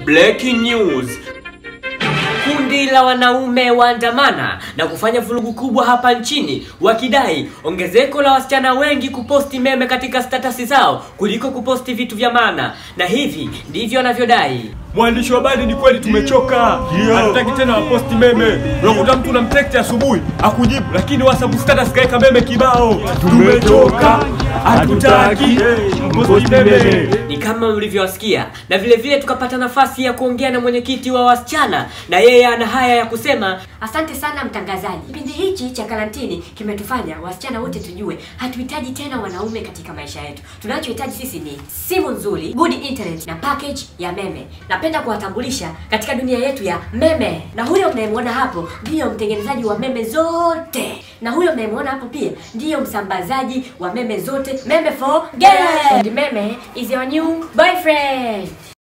Breaking news. Kundi la wanaume waandamana na kufanya vurugu kubwa hapa nchini wakidai ongezeko la wasichana wengi kuposti meme katika statasi zao kuliko kuposti vitu vya maana, na hivi ndivyo wanavyodai. Mwandishi wa habari, ni kweli tumechoka, hatutaki tena waposti meme. Unakuta mtu unamtekti asubuhi akujibu, lakini WhatsApp status kaweka meme kibao. Tumechoka, hatutaki posti meme. Ni kama mlivyowasikia, na vile vile tukapata nafasi ya kuongea na mwenyekiti wa wasichana, na yeye ana haya ya kusema. Asante sana mtangazaji. Kipindi hichi cha karantini kimetufanya wasichana wote tujue hatuhitaji tena wanaume katika maisha yetu. Tunachohitaji sisi ni simu nzuri, good internet na package ya meme. Napenda kuwatambulisha katika dunia yetu ya meme, na huyo mnayemwona hapo ndiyo mtengenezaji wa meme zote, na huyo mnayemwona hapo pia ndiyo msambazaji wa meme zote, meme for girls. And meme is your new boyfriend.